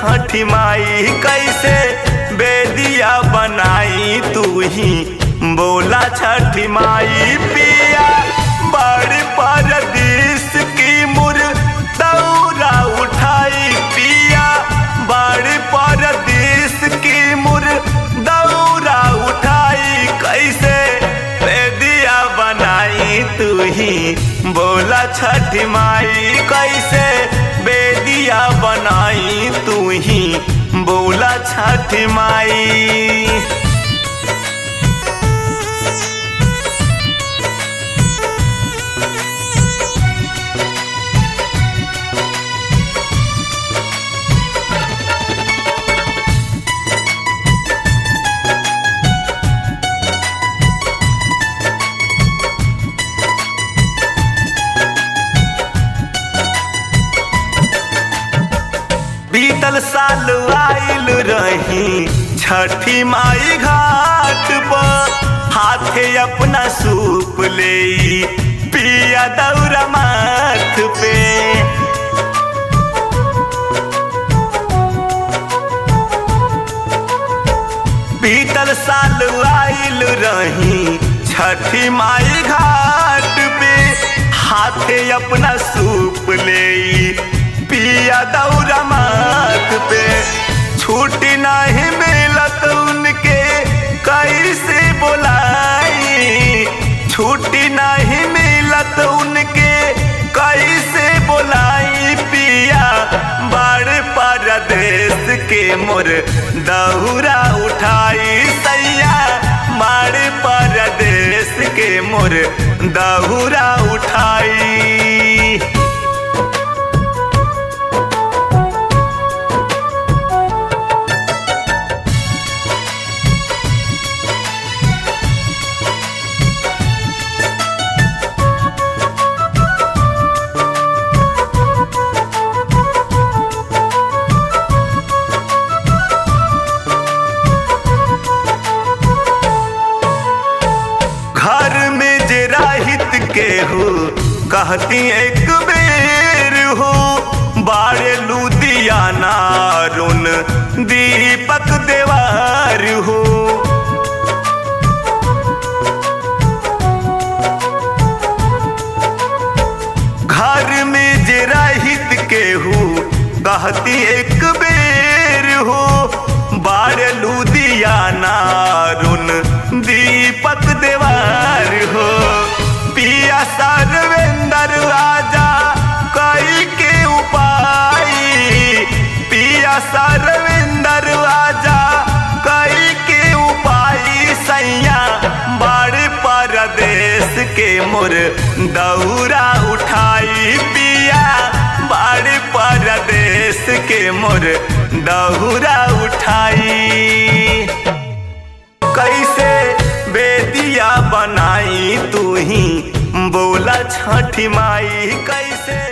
छठी माई कैसे बेदिया बनाई तू ही बोला छठी माई पिया बड़ परदेश की मुर दौरा उठाई पिया बड़ परदेश की मुर दौरा उठाई कैसे बेदिया बनाई तू ही बोला छठी माई कैसे बेदिया बनाई तू ही बोला छठी माई बीतल साल आइल रही छठी माई घाट पर हाथे अपना सूप ले पिया दौरा माथ पे बीतल साल आइल रही छठी माई घाट पे हाथे अपना सूप ले पिया दौरा माथ पे छुट्टी नहीं मिलत उनके कैसे बोलाई छुट्टी नहीं मिलत उनके कैसे बोलाई पिया बड़ परदेश के मोर दहुरा उठाई सैया बड़ परदेश के मोर दहुरा उठाई घर में जे राहित के हो कहती एक बेर हो बारे लुधियाना रुन दीपक देवार हो घर में जे राहित के हो कहती एक बेर हो बारे लुधियाना रुन दीपक देवार हो पिया सर्वेंद्र राजा कई के उपाय पिया सर्वेंद्र राजा कई के उपाय सैया बड़ परदेश के मोर दौरा उठाई पिया बड़ परदेश के मोर दौरा उठाई कैसे बेदिया बनाई तू ही बोला छठी माई कैसे